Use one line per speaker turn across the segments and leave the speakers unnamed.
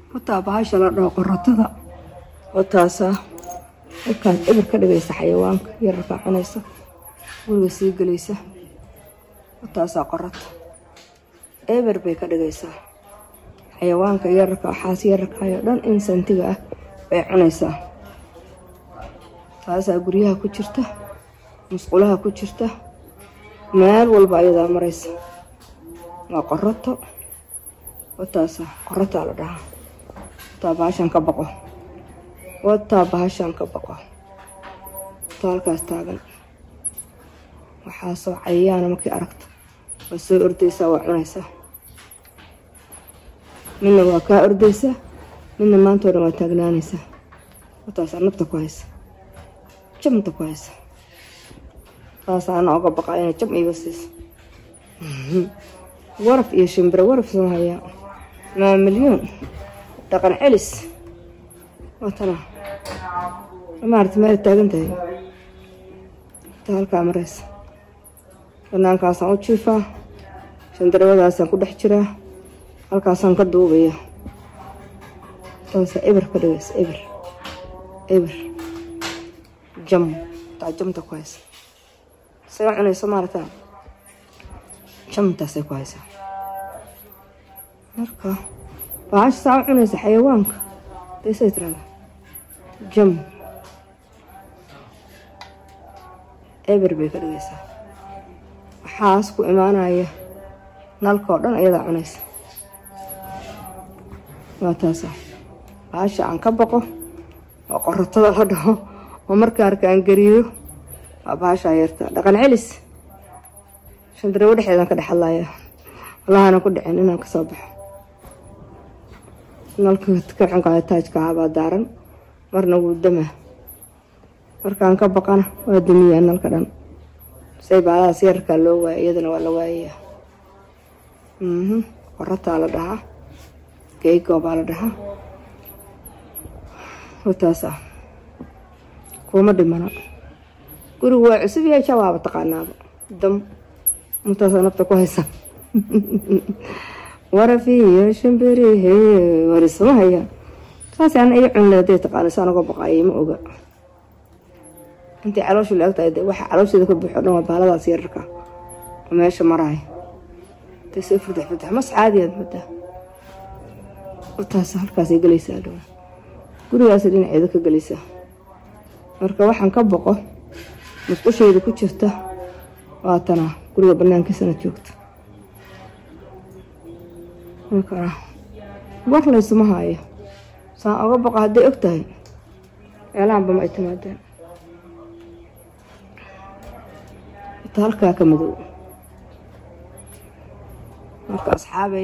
wataa bahasha la dhaho qorotada wataasaa halkaas eber ka dhigaysa xayawaanka yararkaa cunaysa guriga sii gelaysa wataasaa qorata eber bay ka dhigaysaa xayawaanka yararka waxaas yararkayo dhan insantiga ah bay cunaysaa taasaa guryaha ku jirta musqulaha ku jirta meel walba ayadaa maraysa waa qoroto wataasa qorotaa la dhahaa wataa bahashan ka baqo wataa bahashan ka baqo wataa halkaas taagan waxaasoo cayayaana markii aragto waa soo ordaysaa waa cunaysaa midna waa kaa ordaysaa midna maantoo dhan waa taagnaanaysaa wataasaa nabta ku haysa jamta ku haysa saasaana oga baqaa inay jam iiga siiso waraf iyo shimbiro waraf soo hayaa maa milyuun dhaqan celis watana maarata meel taagan tahay ta halkaa maraysa banaankaasaan u jiifaa shandarawadaasaan ku dhex jiraa halkaasaan ka duubaya taasa eber ka dhigaysa eber eber jam taa jamta ku haysa isaga cunayso maarata jamtaasay ku haysaa marka bahasha saa u cunaysa xayawaanka daysay tirada jam eber bay ka dhigaysaa waxaas ku imaanaya nalka oo dhan ayadaa cunaysa waa taasa bahasha aan ka baqo oo qorotada la dhaho oo marka arka aan gariyo waa bahashaa yarta dhaqan celis shandarawo dhexeedaan ka dhex hadlaya wallahana ku dhicin inaan kasoo baxo nalka kaxunkaaya taajka ahabaa daaran marna wuu damaa markaan ka baqana waa damiyaa nalka dhan say baalahaas yararkaa loo waaya iyadana waa la waayayaa qorataa la dhahaa geygo baa la dhahaa wataas ah kuuma dhimana gurigu waa cusub yahay jawaaba taqaanaaba dam intaasaa nafta ku haysa warafiyo shimbirihe warisuma haya saas ana iyo cunle haday taqaana saan uga baqaayay ma oga intay calooshu la egtahay de waxa caloosheeda ka buuxo dhan waa baaladaas yararka oo meesha maraaya intay soo furdax furdax mas caadiyaad madaa taas halkaasay gelaysaa dhow gurigaas dhinaceeda ka gelaysaa marka waxaan ka boqo musqushayda ku jirta waa tanaa guriga banaankiisana joogta marka war laysuma haayo saan oga boqo hadday og tahay meelahanba ma ay timaadeen ta halkaa ka madow marka asxaabay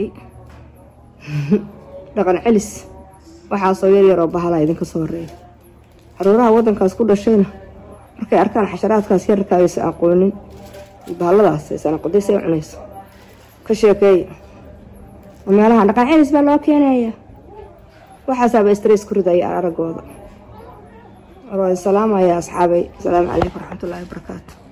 dhaqan celis waxaasoo yar yaroo bahalaa idinka soo horeeya caruuraha waddankaas ku dhashayna markay arkaan xasharaadkaas yararkaa aysan aqoonin bahalladaas aysan aqoonday say cunayso ka sheekeeya meelaha dhaqan celis baa loo keenaya waxaasaaba stress ku ridaya araggooda waa salaamaya asxaabay asalaamu calaykum waraxmatullaahi wabarakaatu